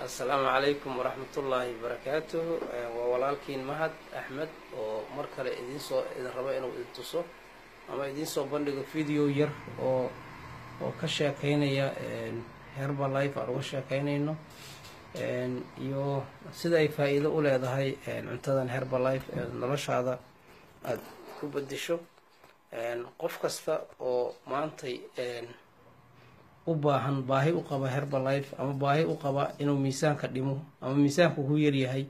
assalaamu calaykum waraxmatullaahi wabarakaatuhu waa walaalkiin mahad axmed oo mar kale idinsoo idin rabo inuu idin tuso ama idinsoo bandhigo video yar oo oo ka sheekeynaya herbalife aan uga sheekeynayno iyo sida ay faa-iido u leedahay cuntadan herbalife ee noloshaada aada ku bedesho qof kasta oo maantay u baahan baahi u qaba herbalife ama baahi u qaba inuu miisaanka dhimo ama miisaanka ku yaryahay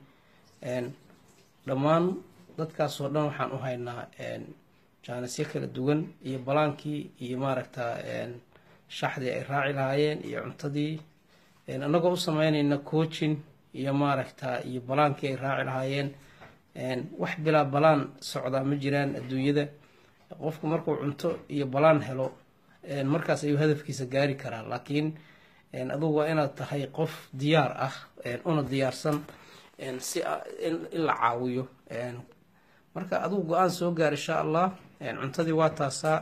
dhammaan dadkaasoo dhan waxaan u haynaa jaanisyo kala duwan iyo balaankii iyo maaragta shaxdii ay raaci lahaayeen iyo cuntadii annagoo u sameynayna coaching iyo maaragta iyo balaankii ay raaci lahaayeen wax bilaa balaan socdaa ma jiraan adduunyada qofku markuu cunto iyo balaan helo markaas ayuu hadafkiisa gaari karaa laakiin adugu waa inaad tahay qof diyaar ah una diyaarsan si in la caawiyo marka adugu go-aan soo gaar insha allah cuntadii waa taasaa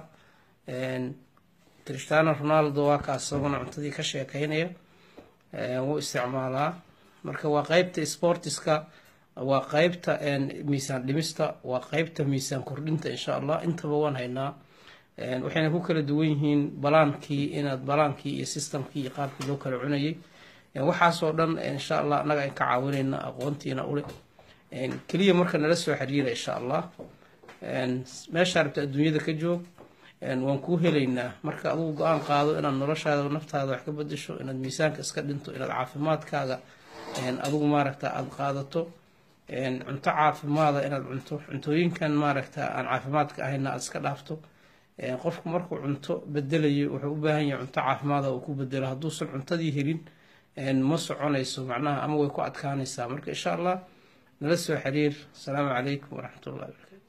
cristiano ronaldo waa kaas isaguna cuntadii ka sheekeynaya wuu isticmaalaa marka waa qeybta sportiska waa qeybta miisaan dhimista waa qeybta miisaan kordhinta insha allah intaba waan haynaa waxayna ku kala duwan yihiin balaankii inaad balaankii iyo systemkii iyo qaabkii loo kala cunayay waxaasoo dhan insha allah annaga aan ka caawinayna aqoontiina ule keliya marka nala soo xiriira insha allah meeshaa rabta adduunyada ka joog waan kuu helaynaa marka adugu go-aan qaado inaad noloshaada naftaada wax ka bedesho inaad miisaanka iska dhinto inaad caafimaadkaaga adugu maaragta aada qaadato cunto caafimaada inaad cunto cuntooyinkan maaragta aan caafimaadka ahayna aada iska dhaafto qofku markuu cunto bedelayo wuxuu u baahan yahay cunto caafimaada uu ku bedelo hadduusan cuntadii helin ma soconayso macnaha ama way ku adkaanaysaa marka insha allah nala soo xiriir asalaamu calaykum waraxmatullahi barakaatu